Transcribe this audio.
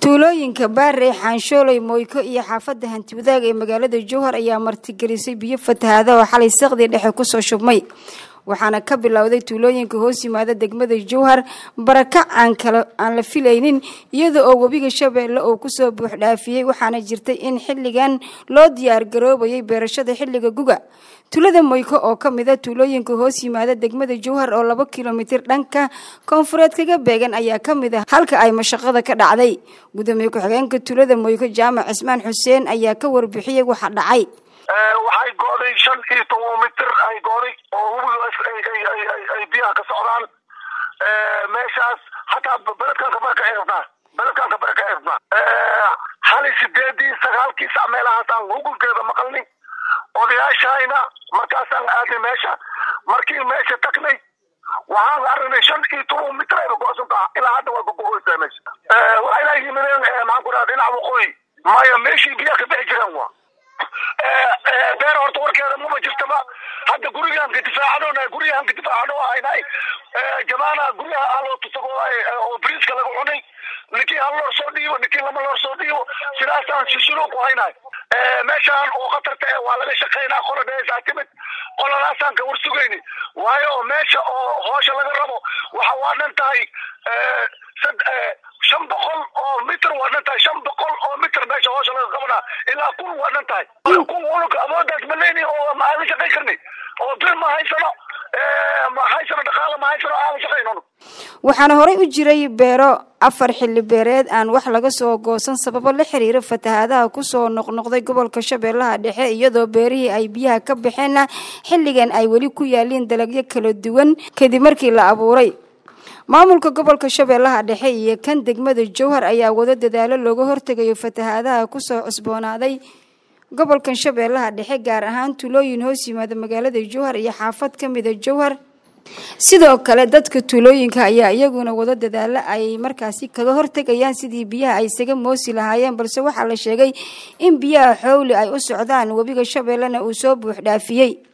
tuulooyinka baarey xaanshooley moyko iyo xaafadda hanti wadaag ee magaalada jowhar ayaa martigelisay biyo fatahaada oo xalay saqdii dhexe kusoo shubmay waxaana ka bilowday tuulooyinka hoos yimaada degmada jowhar barakac aan kala aan la filaynin iyada oo webiga shabeelle uu kusoo buuxdhaafiyey waxaana jirtay in xilligan loo diyaar garoobayay beerashada xilliga guga tuulada moyko oo ka mid a tuulooyinka hoos yimaada degmada jowhar oo laba kilomitir dhanka koonfureed kaga beegan ayaa ka mid ah halka ay mashaqada ka dhacday gudoomiye ku-xigeenka tuulada moyko jaamac cismaan xuseen ayaa ka warbixiyay waxa dhacay waxay go'day shan iyo toban mitir ay go'day oo webiga ay biyaha ka socdaan meeshaas hataa beledkan kabara ka xirnaa beledkan kabara ka xirnaa hali sideedii sagaalkii sac meelahaasaan hugunkeeda maqalnay odayaashayna markaasaan aadnay meesha markii meesha tagnay waxaan aragnay shan iyo toban mitir ayba go'san taha ilaa hadda waa gogo'oysaa meesha waxayna yimideen maxaan ku dhaha dhinaca waqooyi maya meeshii biyaha ka bixi jireen waa beer horta warkeeda mama jirtaba hadda gurigaan ka difaacano guryahan ka difaacano haynay jamaana guryaha aloo tusago oo briiska laga cunay ninkii hal loor soo dhiibo ninkii lama loor soo dhiibo sidaasaan sisilo ku haynay meeshaan oo khatarta eh waa laga shaqaynaa qola dheesaa timid qoladaasaan ka warsugayni waayo meesha oo hoosha laga rabo waxa waa dhan tahay shan boqol oo mitr waa dhan tahay shan boqol oo mitr meesha hoosha laga qabanaa ilaa kun waa dhan tahay kun unug awoodaas ma leyni oo ma aadan shaqayn karni oo bir ma haysano ma haysano dhaqaala ma haysano aadan shaqayn unug waxaana horey u jiray beero afar xilli beereed aan wax laga soo goosan sababo la xiriira fatahaadaha kusoo noqnoqday gobolka shabeellaha dhexe iyadoo beerihii ay biyaha ka baxeenna xilligan ay weli ku yaaliin dalagyo kala duwan kadib markii la abuuray maamulka gobolka shabeellaha dhexe iyo kan degmada jowhar ayaa wado dadaalo looga hortegayo fatahaadaha kusoo cusboonaaday gobolkan shabeellaha dhexe gaar ahaan tuulooyin hoos yimaada magaalada jowhar iyo xaafad ka mida jowhar sidoo kale dadka tuulooyinka ayaa iyaguna wado dadaalo ay markaasi kaga hortegayaan sidii biyaha ay isaga moosi lahaayeen balse waxaa la sheegay in biyaha xowli ay u socdaan webiga shabeellena uu soo buux dhaafiyey